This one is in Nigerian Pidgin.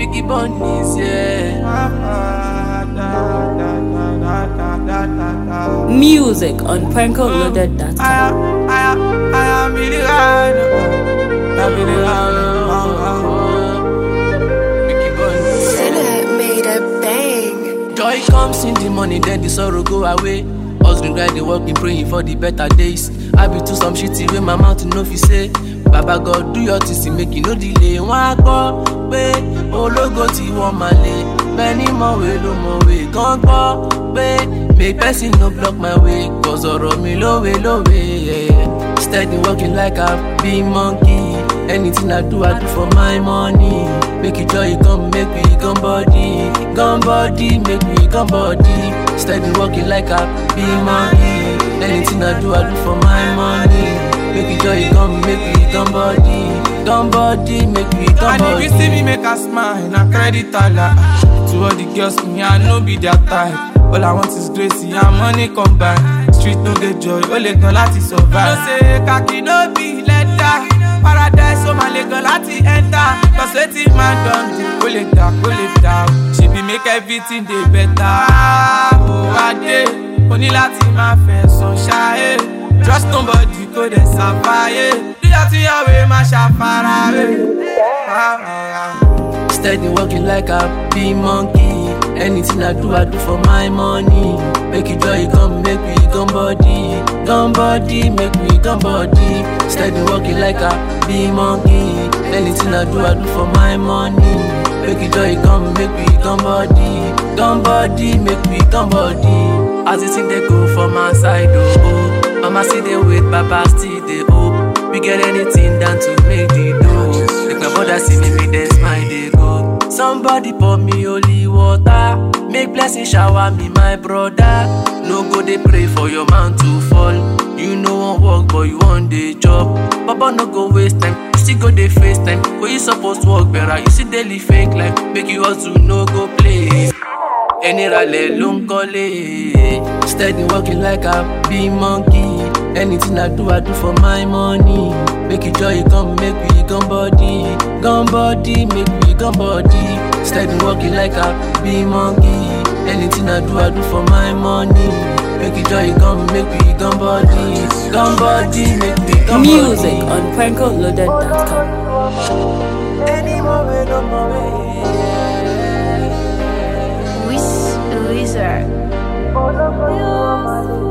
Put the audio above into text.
Biggie Bunnies, yeah. Music on prankoloaded.com. I am, I am, I am Billy Ryan. I'm Billy Ryan. Biggie Bunnies. Sinner made a bang. Joy comes in the morning, then the sorrow go away. Husband grinding, working, praying for the better days. I be to some shitty way my mouth no fi say. Baba God do your thing, see, make you no delay. Wọ́n á gbọ́ pé ológo tí wọ́n máa lé. Bẹ́ẹ̀ni mọ̀wé ló mọ̀wé kan gbọ́ pé make person no block my way. Cause ọ̀rọ̀ mi lówe lówe. Yeah. Steady working like a big monkey. Anything I do, I do for my money. Make it joy come, make we come body. Come body, make we come body. Steady working like a big monkey. Anything I do, I do for my money. Make it joy come, make we come body. Come body, make we come And if you body. see me make a smile, na credit Allah. To all the girls, me I no be their type. All I want is grace, and money combine. Street no get joy, only gan láti survive. No say kaki no be letter. Paradise, so my legal láti enter. Cause wetin man don do, kó lè dà, kó lè dà. o. She be make everything dey better. Oh, Adé, o ní láti máa fẹ̀sọ̀ ṣáé. Trust nobody, kó dẹ̀ ṣàfàyè. Díyà tíyàwó máa ṣàfarawé. Ah, ah, ah. Steady working like a big monkey. Anything I do, I do for my money. Make it joy come, make we come body. Come body, make we come body. Steady working like a big monkey. Anything I do, I do for my money. Make it joy come, make we come body. Come body, make we come body. As the thing they go for my side, oh. oh. Mama see they wait, Papa still they hope. We get anything done to make the dough. Make my brother see me, make them smile, they go. Somebody pour me holy water. Make blessing shower me, my brother. No go they pray for your man to fall. You know one work, but you want the job. Papa no go waste time. You still go they face time. But you supposed to work better. You see daily fake life. Make you hustle, no go play. ẹni ralẹ̀ ló ń kọ́lé. steady working like a big monkey. anything I do I do for my money. make it joy come make we come body. come body make we come body. steady working like a big monkey. anything I do I do for my money. make it joy come make we come body. come body make we come Music body. on prankoloaded.com. Any moment, no moment. Wiz Wizard.